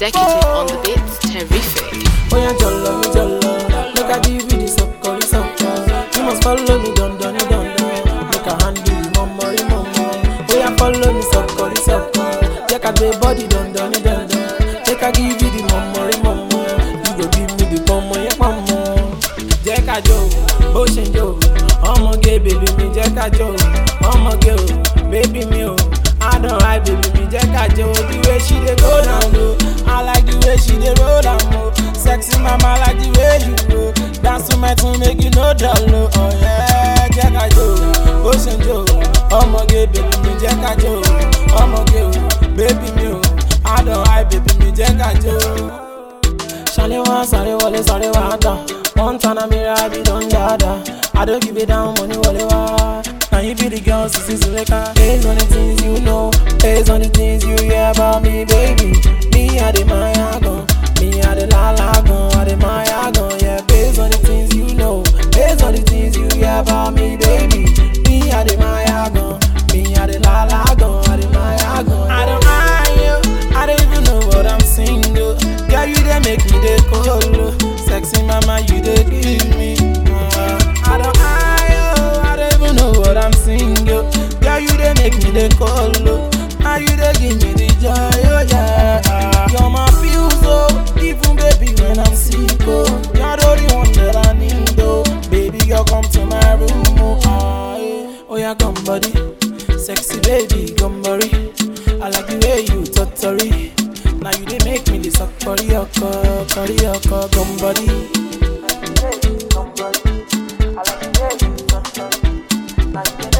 Executive on the beats, terrific. Oh yeah, jollo me jollo. Make I give you the sucker, the sucker. You must follow me, don don don don. Make I hand you the mummy, mummy. Oh yeah, follow me, sucker, the sucker. Take a day body, don don don don. Make I give you the mummy, mummy. You go give me the mummy, yeah, mummy. Jẹ́ ká jó, bó ṣe ń jó. Ọmọge bèbí mi jẹ́ ká jó. Ọmọge o, bèbí mi o. I don't like baby me jẹ́ ká jó. The way she dey go down low. I like the way she dey roll am o. Sexy mama like the way you go. Dance to my tune make you no dull o. Oh yeah, jẹ́ ká jó. Bó ṣe ń jó. Ọmọge bèbí mi jẹ́ ká jó. Ọmọge o, bèbí mi o. I don't like baby mi jẹ́ ká jó. Ṣàlẹ̀ wá sáré wọlé sáré wá dán. One turn a mirror, I be done dada. I don't give it down, money wọlé wá. Now you be the girl, sissy Suleka. Based on the things you know, based on the things you hear about me, baby. Me, I the Maya gun. Me, I the la la gun. I the Maya gun, yeah. Based on the things you know, based on the things you hear about me, baby. Me, I the Maya gun. Me, I the la la gun. I the Maya gun. I don't mind you. I don't even know what I'm single. Girl, you they make me the cold. Sexy mama, you they give me. Uh, I don't mind you. I don't even know what I'm single. Girl, you they make me the cold. Now you they give me the joy, oh yeah. You're my fuse, oh. Even baby when I'm sick, oh. You're the only one that I need, oh. Baby girl, come to my room, oh. Ah, yeah. Oh yeah, come body. Sexy baby, come body. I like the way you totally. Now you they make me the suck body, yoko, body, yoko, come body. I like the way you come body. I like the way you totally. Like the